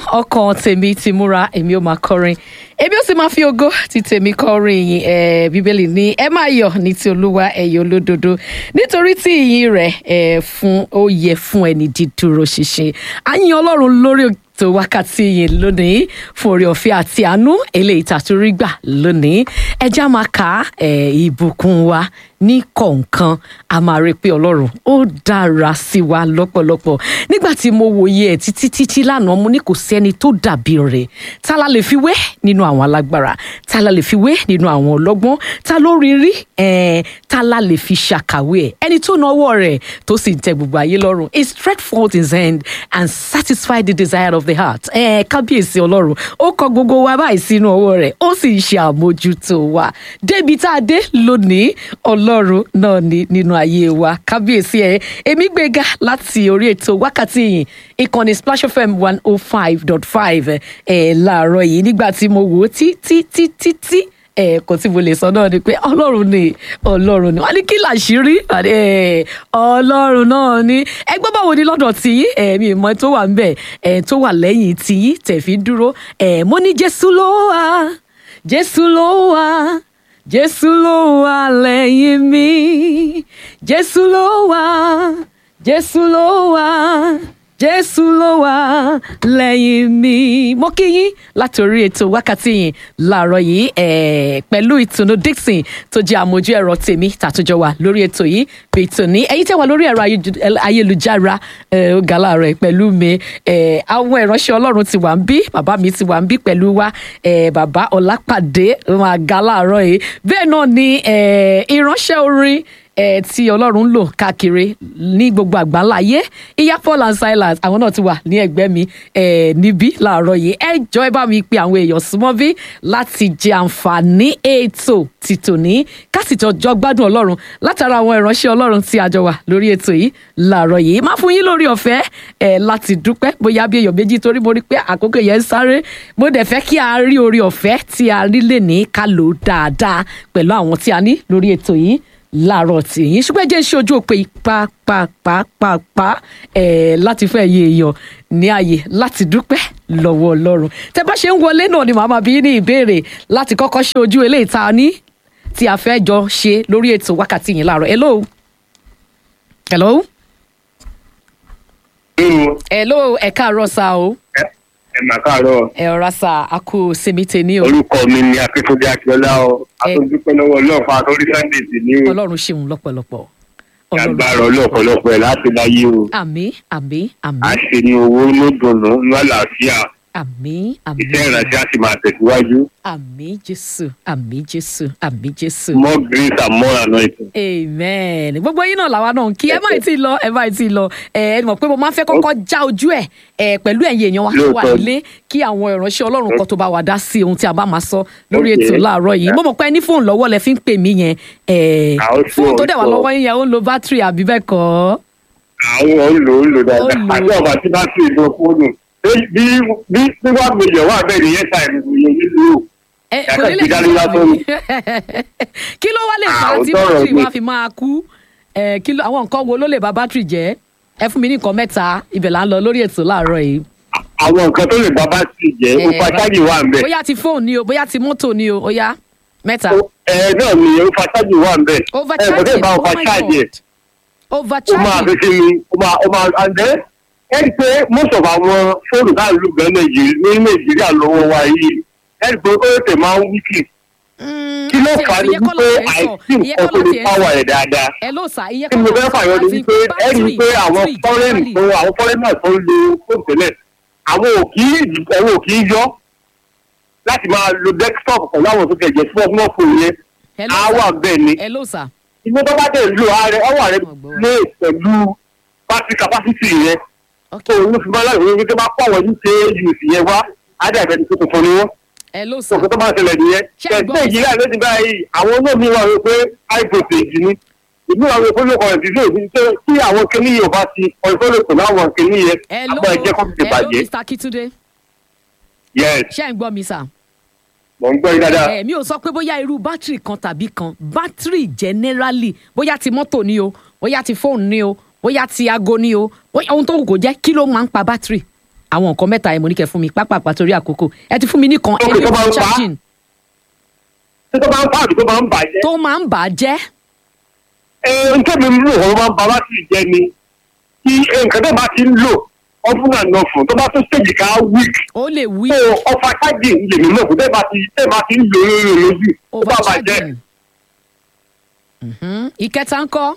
ọkàn tèmi ti múra èmi ò máa kọrin èmi ò sì máa fi ògo ti tèmi kọrin ìyìn ẹ bíbélì ní ẹ máa yọ̀ ní ti olúwa ẹyọ olódodo nítorí tí ìyìn rẹ̀ ẹ fún ó yẹ fún ẹni dídúró ṣinṣin a yìn ọlọ́run lórí ètò wákàtí yìí lónìí fún oore ọ̀fẹ́ àti àánú eléyìí tàtúrí gbà lónìí ẹjá máa ka ẹ ìbùkún wa ní kọ̀ọ̀kan a máa rí i pé ọlọ́run ó dára sí wa lọ́pọ̀lọpọ̀ nígbà tí mo wòye ẹ̀ títí títí lánàá mo ní kò sẹ́ni tó dàbí rẹ̀ ta la lè fi wé nínú àwọn alágbára ta la lè fi wé nínú àwọn ọlọ́gbọ́n ta ló rí rí ẹ̀ẹ́n ta la lè fi ṣàkàwé ẹ̀ ẹni tó náwó rẹ̀ tó sì ń tẹ gbogbo ayé lọ́rùn he stretched forth his hand and satisfied the desire of the heart ẹ̀ẹ́n kábíyèsí ọlọ́run ó kọ gbogbo wa báyìí sínú ọwọ́ rẹ̀ ó sì ń ṣe àmójútó wa débi tá a dé lónìí ọlọ́run náà ní nínú ayé wa kábíyèsí ẹ̀ èmi gbéga láti orí ètò wákàtí yìí ìkànnì splash fm one oh five dot five ẹ̀ láàárọ̀ yìí nígbà tí mo wò ó tí tí tí tí tí ẹ̀ẹ̀kan tí mo lè sọ náà ni pé ọlọ́run ni ọlọ́run ni wọ́n ní kí làṣírí ọlọ́run náà ni ẹgbẹ́ báwo ni lọ́dọ̀ tí ẹ̀mí ìmọ̀ tó wà ń bẹ̀ tó wà lẹ́yìn tí tẹ̀ fi dúró mo ní jésù ló wà jésù ló wà jésù ló wà lẹ́yìn mi jésù ló wà jésù ló wà jésù ló wà lẹ́yìn mi mo kí yín láti orí ètò wákàtí yìí láàárọ̀ yìí pẹ̀lú ìtùnú dixon tó jẹ́ àmójú ẹ̀rọ tèmi tàtúnjọ wà lórí ètò yìí bí ìtùní ẹ̀yin tẹ́ wà lórí ẹ̀rọ ayélujára ó ga láàárọ̀ pẹ̀lú mi àwọn ìránṣẹ́ ọlọ́run ti wà ń bí bàbá mi ti wà ń bí pẹ̀lú wa bàbá ọlápàdé máa ga láàárọ̀ yìí bẹ́ẹ̀ náà ni ìránṣẹ́ orin ẹ tí ọlọ́run ń lò káàkiri ní gbogbo àgbáńlá ayé ìyá paul and silas àwọn náà ti wà ní ẹgbẹ́ mi ẹ níbí láàárọ̀ yìí ẹ jọ ẹ bá mi pe àwọn èèyàn súnmọ́ bí láti jẹ àǹfààní ètò tìtòní kásìtọ́jọ́ gbádùn ọlọ́run látara àwọn ìránṣẹ́ ọlọ́run tí a jọ wà lórí ètò yìí láàárọ̀ yìí má fún yín lórí ọ̀fẹ́ ẹ láti dúpẹ́ bóyá bí èèyàn méjì torí mo rí pé àkókò yẹn ń sáré mo dẹ̀ fẹ́ kí a rí orí ọ̀fẹ́ tí a rí lè ní ká lò dáadáa pẹ̀lú àwọn tí a ní lórí ètò yìí láàárọ̀ tí yín ṣùgbọ́n jẹ́ ṣe ojú òpè pàápàápàápàá ẹ̀ láti fẹ́ yé èèyàn ní ààyè láti dúpẹ́ lọ́wọ́ ọlọ́run tẹ bá ṣe ń wọlé náà ni màmá bí ní ìbéèrè láti kọ́kọ́ ṣe ojú eléyìí tá a ní tí a fẹ́ jọ ṣe lórí ètò wákàtí yìí láàárọ̀ hello hello hello ẹ káàárọ̀ sá o ẹ mà káàárọ̀ ẹ ọ̀rá sá a kú sinmi tèmi o orúkọ mi ni akíntúndé akíọlá o àtúndúpẹ́ lọ́wọ́ ọlọ́ọ̀fà àtúndí sunday sí ní o ọlọ́run ṣeun lọ́pọ̀lọpọ̀ agbára ọlọ́ọ̀pọ̀lọpọ̀ ẹ̀ láti láyé o àmín àmín a àmín ṣe ní owó ní dùnú ní àlàáfíà àmín àmín iṣẹ́ ìrànṣẹ́ á sì máa tẹ̀síwájú àmín jésù àmín jésù àmín jésù. more grace and more anointing. amen gbogbo yín náà làwa náà ń kí ẹ má tí ì lọ ẹ má tí ì lọ ẹ ẹ mọ̀ pé mo máa ń fẹ́ kọ́kọ́ já ojú ẹ̀ ẹ pẹ̀lú ẹ̀yin èèyàn wa tó wà Lóòótọ́. nílé kí àwọn ìránṣẹ́ ọlọ́run kan tó bá wa dá sí ohun tí a bá máa sọ lórí Okay. ètò láàárọ̀ yìí mo mọ̀ pé ẹ ní fóònù lọ́wọ́ lẹ fi ń pè mí yẹn ẹ Àwọn fóònù tó dẹ̀ wà fóònù. lọ́wọ́ yín yẹn ó ń lo bátìrì àbí bẹ́ẹ̀ kọ́ àwọn ò ń lò ó ń lò dáadáa Ó ń lò ó. àti ọba tí bá sì lo fóònù bí bí bí bí wàá gbèjọ wà bẹ́ẹ̀ ni yẹn ta ìlú yẹn nílùú ẹ Yàtọ̀ kò ní lè sí ṣe dání lásán ni. kí ló wá lè fà á Ah, tí òótọ́ ọ̀rọ̀ bátìrì ni. wa fi máa kú ẹ kí ló àwọn nǹkan wo ló lè ba bátìrì jẹ́ ẹ fún mi ní nǹkan mẹ́ta ibẹ̀ là ń lọ lórí ètò láàárọ̀ yìí. àwọn nǹkan tó lè bá bá sì jẹ́ ó fa ṣáàjì wà ń bẹ̀ bóyá ti fóònù ni o bóyá ti mọ́tò ni o ó yá mẹ́ta. ẹ náà ni ó fa ṣáàjì wà ń bẹ̀ ẹ kò tẹ́ overcharging bá oh fa my ṣáàjì ẹ̀ god ó máa fi overcharging ṣe mi ó máa ó máa àǹdẹ́ ẹ rí i pé most of àwọn fóònù tá à ń lò gan Nàìjíríà ní Nàìjíríà lọ́wọ́ wa yìí ẹ rí i pé ó tẹ̀ máa ń wíkì Mm, kí ló àti fà á ní ìyẹn kọ́ wípé la tiẹ̀ ń sọ, àìsí ìyẹn nǹkan kọ́ tó la lè tiẹ̀ ń pàwọ̀ sọ. ẹ̀ dáadáa ẹ ló sà ìyẹn kí kọ́ mo la fẹ́ sọ, fàyọ ni àti wípé ẹ rí i pé battery, àwọn battery fọ́rẹ́nì tó generally. àwọn fọ́rẹ́nì náà tó ń lo fóònù tẹ́lẹ̀ àwọn ò kì í ẹ̀wọ̀n ò kì í yọ láti máa lo desktop pẹ̀lú àwọn tó tẹ̀ jẹ́ small phone yẹn Ẹ ló á sà. wà bẹ́ẹ̀ ni ẹ ló sà inú tó bá dẹ̀ lo ààrẹ ọwọ́ rẹ Ọgbọ́n. lé pẹ̀lú battery capacity yẹn ok tó ló fi máa láyé wípé tó bá pàwọ̀ ní ṣe use yẹn wá á dẹ̀ bẹ́ẹ̀ ni tó tuntun ni wọ́n ẹ ló sà òkè tó máa ṣẹlẹ̀ nìyẹn Ṣé ẹ gbọ́ tẹ̀sí nàìjíríà ló ti báyìí àwọn olómi wà wípé high voltage ni ìlú àwọn ìfowópamọ́ kan ti lè fi ṣe tí àwọn kìnìún yóò bá ti ọ̀ìfọ́lẹ̀ pẹ̀lú àwọn kìnìún yẹn ẹ ló àgbà ẹ̀jẹ̀ kọ́ ti ẹ ló bàjẹ́ mr akitunde yes ṣé ẹ ń gbọ́ mi sà. mò ń gbọ́ yín dáadáa ẹ mi ò sọ pé bóyá irú bátìrì kan tàbí kan bátìrì generally bóyá ti mọ́tò ni o bóyá ti fóònù ni o bóyá ti aago ni o bóyá ohun tó wù kó jẹ́ kí ló máa ń pa bátìrì àwọn nǹkan mẹ́ta yẹn mo ní kẹ́ fún mi pápápá torí àkókò ẹ ti fún mi nìkan Ó ẹni tó bá ń pa á. charging tí tó bá ń pààdù tó bá ń bàjẹ́. tó máa ń bà á jẹ́ ẹ nǹkan mi ń lò wọ́n máa ń ba bátìrì jẹ́ ni tí nǹkan tó bá ti ń lò ọdún náà lọ fún tó bá tó stage ká weak ó lè wí tó ọfà káàdì lèmi náà fún tẹ́ bá ti tẹ́ bá ti ń lò lórí lójú tó bá bàjẹ́. overcharging. Mhm. ìkẹta ń kọ́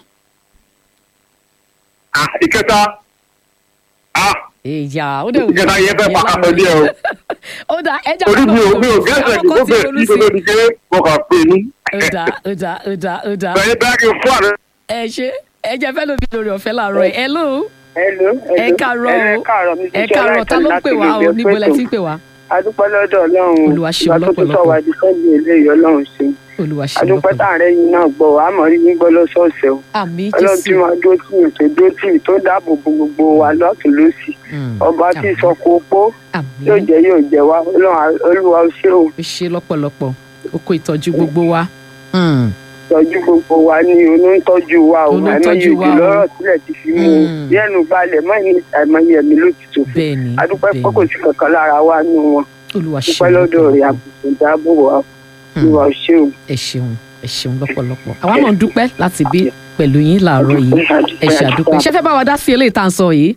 Ah, ìkẹta ah ìyá ó dẹ̀ wù ìkẹta yẹn fẹ́ pàkàtọ̀ díẹ̀ o ó dà ẹja torí mi ò mi ò gẹ́sẹ̀ kí tó bẹ̀ sí tó di pé mo kàn pè ní. ó dà ó dà ó dà ó dà bẹ́ẹ̀ bẹ́ẹ̀ kí n fún àná. ẹ ṣe ẹ jẹ́ fẹ́ lómi lórí ọ̀fẹ́ làárọ̀ ẹ̀ hello Hello, ẹ hello. káàárọ̀ ẹ o káàárọ̀ mi ẹ káàárọ̀ ta ló ń pè wá o níbo lẹ ti ń pè wá adúpẹ́ lọ́dọ̀ ọlọ́run Olúwa ṣeun ìgbà tó tún lọ́pọ̀lọpọ̀. sọ wá di sẹ́yìn eléyìí ọlọ́run ṣe olúwa ṣe adúpẹ́ lọ́pọ̀ táàrẹ́ yìí náà gbọ́ àmọ́ rí yín gbọ́ lọ́sọ̀ọ̀sẹ̀ o àmì ọlọ́run tí jésù wọ́n dó tì yín tó dó tì yín tó dáàbò bo gbogbo wa lọ́tún lọ́sì Mm. ọba tí Àmín. sọ kó pó àmì yóò jẹ́ yóò jẹ́ wa ọlọ́run olúwa ó ṣe o ó ṣe lọ́pọ̀lọpọ̀ ó kó ìtọ́jú gbogbo wa Mm. tọ́jú gbogbo wa ní onítọ́jú wa o Olú ń àìmọye tọ́jú wa òjò o. lọ́rọ̀ sílẹ̀ ti fi mú o Mm. yẹ́nu balẹ̀ mọ́ ní àìmọye ẹ̀mí ló ti tòfin bẹ́ẹ̀ ni adúpẹ́ bẹ́ẹ̀ pé kò ni. sí kankan lára wa nù wọn olúwa ṣe dúpẹ́ lọ́dọ̀ rẹ̀ àbùkù dáàbò wa Mm. olúwa ó ṣe o. ẹ ṣeun ẹ ṣeun lọ́pọ̀lọpọ̀ àwa náà ń dúpẹ́ láti bí pẹ̀lú yín làárọ̀ yìí ẹ ṣe àdúpẹ́ ṣé fẹ́ bá wa dá sí eléyìí tá à ń sọ yìí.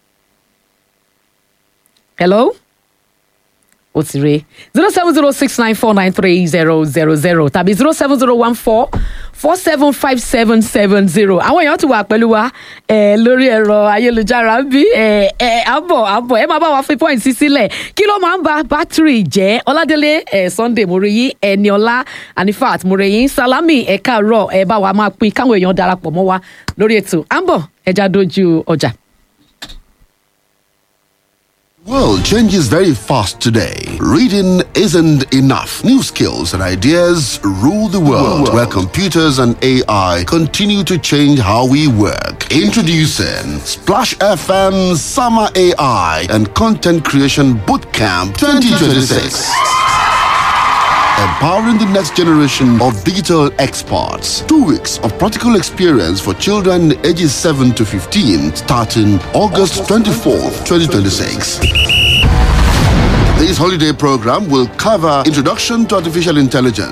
hello ó ti re zero seven zero six nine four nine three zero zero zero tàbí zero seven zero one four four seven five seven seven zero àwọn èèyàn ti wà pẹ̀lú wa eh, lórí ẹ̀rọ ayélujára ń bí eh, eh, àbọ̀ àbọ̀ ẹ máa bá wa fi point sí sílẹ̀ kí ló máa ń ba bátìrì jẹ́ ọládélé eh, sunday moreyi ẹniọlá anifat moreyi salami ẹ káàárọ̀ ẹ bá wa máa pín káwọn èèyàn darapọ̀ mọ́ wa lórí ètò à ń bọ̀ ẹja dojú ọjà. World changes very fast today. Reading isn't enough. New skills and ideas rule the world, where computers and AI continue to change how we work. Introducing Splash FM Summer AI and Content Creation Bootcamp 2026. Empowering the next generation of digital experts. Two weeks of practical experience for children ages 7 to 15 starting August 24th, 2026. This holiday program will cover introduction to artificial intelligence